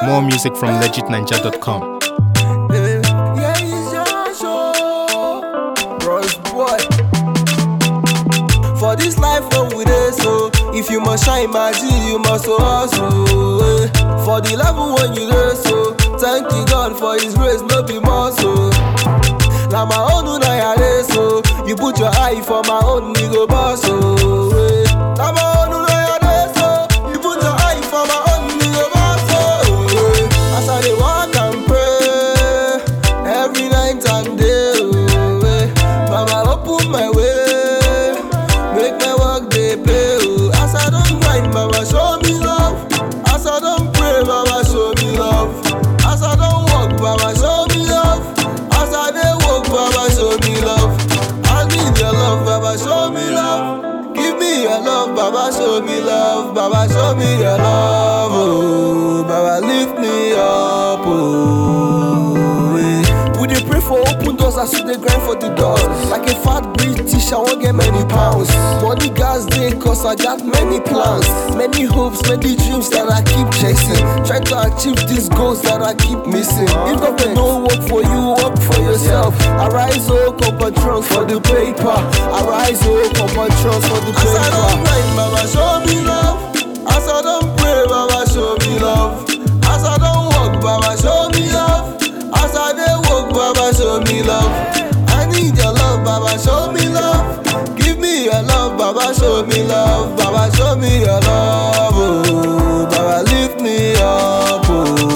More music from legitninja.com. Yeah, it's your show. Bros boy. For this life when we dey so, if you must shine my G, you must hustle. eh. For the level when you dey so, thank you God for His grace, no be more so. Na my own una ya dey so, you put your eye for my own, you go boss so. eh. Na my own una ya dey so, you put your eye for my own, you go boss so. eh. As I dey walk and pray, every night and day, oh, eh. Mama open my way, make my work dey pay. Oh. As I don grind, Mama show me love. As I don pray, Mama show me love. As I don work, Mama show me love. As I dey work, Mama show me love. I need your love, Baba show me love. Give me your love, Baba show me love. Baba show me your love, oh. Baba lift me up, oh. eh. We dey pray for open doors as we dey grind for the doors. Like a fat British, I wan get many pounds. Money gas dey cause I got many plans, many hopes, many dreams that I keep chasing. Try to achieve these goals that I keep missing. If government no work for you, work for yourself. Arise, oh, come patrons for the paper. Arise, oh, come patrons for the paper. As I don grind, Mama, show me love. As I don pray, Mama, show me love. As I don work, Mama, show me love. As I dey work, Baba, show me love. I need your love, Baba, show me love. Give me your love, Baba, show me love. Baba, show me your love, oh. Baba, lift me up,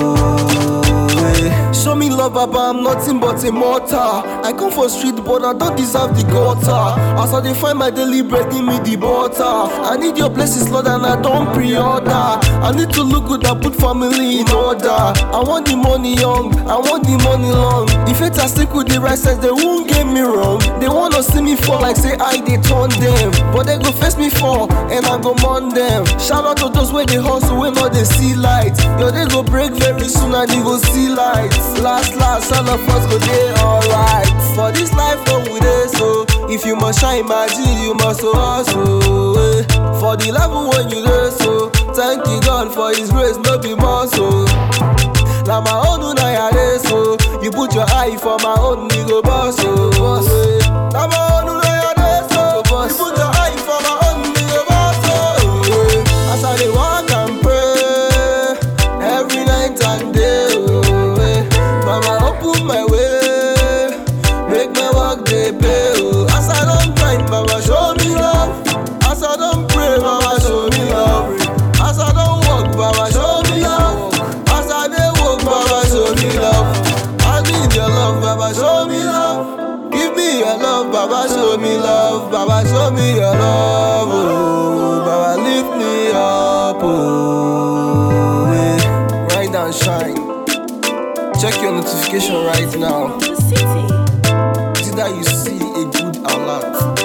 oh. eh. Show me love, Baba, I'm nothing but a mortar. I come for street, but I don't deserve the gutter. As I dey find my daily bread, give me the butter. I need your blessings, Lord, and I don't pre-order. I need to look good and put family in order. I want the money young, I want the money long. If it I stick with the right sense, they won't get me wrong. They wanna see me fall like say I they turn them, but they go face me fall and I go mourn them. Shout out to those where they hustle when not they see light. Yo, they go break very soon and they go see light. Last, last, all of us go day alright. For this life, when we dey so. If you must shine, my G, you must hustle. eh. For the level when you dey so. Thank you God for His grace, no be more so. Na my own una ya dey so. You put your eye for my own, you go boss so. eh. Na my own una ya dey so. You put your eye for my own, you go boss so. eh. As I dey walk and pray, every night and day. Oh, eh. Mama open my way, make my work dey pay. Oh. As I don grind, Mama show me love. As I don pray, Mama show me love. As I don work, Mama show me love. As I dey work, Mama show me love. I need your love, Baba show me love. Give me your love, Baba show me love. Baba show me your love, oh. Baba lift me up, oh. eh. Rise and shine. Check your notification right now. The city. See that you see a good alert.